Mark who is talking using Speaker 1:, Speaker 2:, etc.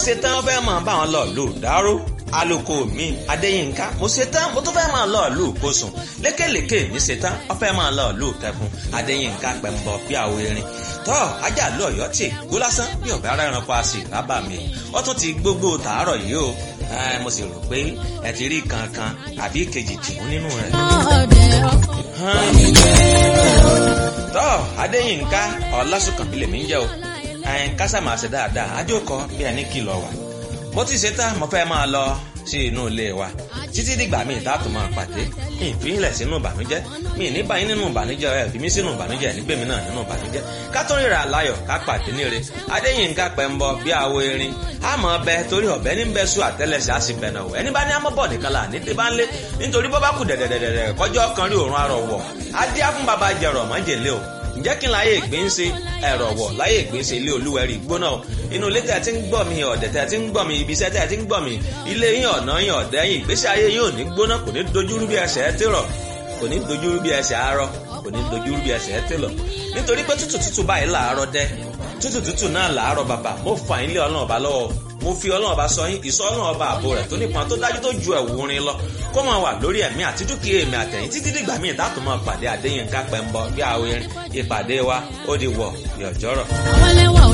Speaker 1: ṣe tán fẹ́ máa bá wọn lọ lù dáró aloko mi adéyínká mo ṣe tán mo tún fẹ́ máa lọ lù kóṣùn lékèlékè mi ṣe tán wọ́n fẹ́ máa lọ lù kẹkùn adéyínká pẹ̀mbọ bí àwọ̀ erin tọ́ ajá lọ ọ̀yọ́ tì gbó lásán bí ọ̀bẹ ara ẹranko a sì rábà mi ó tún ti gbogbo tàárọ̀ yìí o mo sì rò pé ẹ ti rí kankan àbí kejì tìmú nínú rẹ̀. tọ́ adéyínká ọlásùnkànbí lèmi ń jẹ́ o kásá máa ṣe dáadáa ajókòó bí ẹni kìlọ̀ wà mo ti ṣe tán mo fẹ́ máa lọ sí inú ilé wa títí dìgbà míì dáàtò máa pàdé mi ìfihìnlẹ̀ sínú ìbànújẹ́ mi ní báyìí nínú ìbànújẹ́ ẹ̀ fi mí sínú ìbànújẹ́ nígbèmí náà nínú ìbànújẹ́ ká tó ríra láyọ̀ ká pàdé níre adéyínká pẹ̀mbọ bí àwo erin àmọ́ ọbẹ torí ọbẹ ní bẹ sùn àtẹlẹsẹ á sì bẹ̀nà wọ̀ ẹni bá ní amọ́bọ̀ nìkan là ní tẹ́bá ń lé nítorí bọ́ bá kù dẹ̀dẹ̀dẹ̀dẹ̀ kọjọ́ kan rí òórùn arọ̀ wọ̀ adé á fún baba jẹrọ mọ́jèlé o ǹjẹ́ kí n láyé ìgbín ṣe ẹ̀rọ̀ wọ̀ láyé ìgbín ṣe ilé olúwẹ̀rí gbóná o inú ilé tẹ̀ tí ń gbọ́ mi ọ̀dẹ̀ tẹ̀ tí ń gbọ́ mi ibi iṣẹ́ tẹ̀ tí ń gbọ́ mi ilé yín ọ̀nà yín ọ̀dẹ̀ yín ìgbésí ayé yín ò ní gbóná kò ní dojúrú bí ẹsẹ̀ ẹ tèrọ̀ kò ní dojúrú bí ẹsẹ̀ arọ kò ní dojúrú bí ẹsẹ̀ ẹ tèlọ̀ nítorí pé tútù tútù báyìí làárọ̀ dẹ́ tútù tútù náà làárọ̀ bàbà mo fà yín lé ọlọ́run ọba lọ́wọ́ mo fi ọlọ́run ọba sọ yín ìsọ ọlọ́run ọba àbò rẹ̀ tó nípọn tó dájú tó ju ẹ̀wù orin lọ kó máa wà lórí ẹ̀mí àti dúkìá èmi àtẹ̀yìn títí dìgbà míì dátò máa pàdé Adéyínká Pẹ́ńbọ bí àwọn ìpàdé wa ó di wọ̀ yọ̀jọ́rọ̀.
Speaker 2: àwọn ẹlẹ́wà ò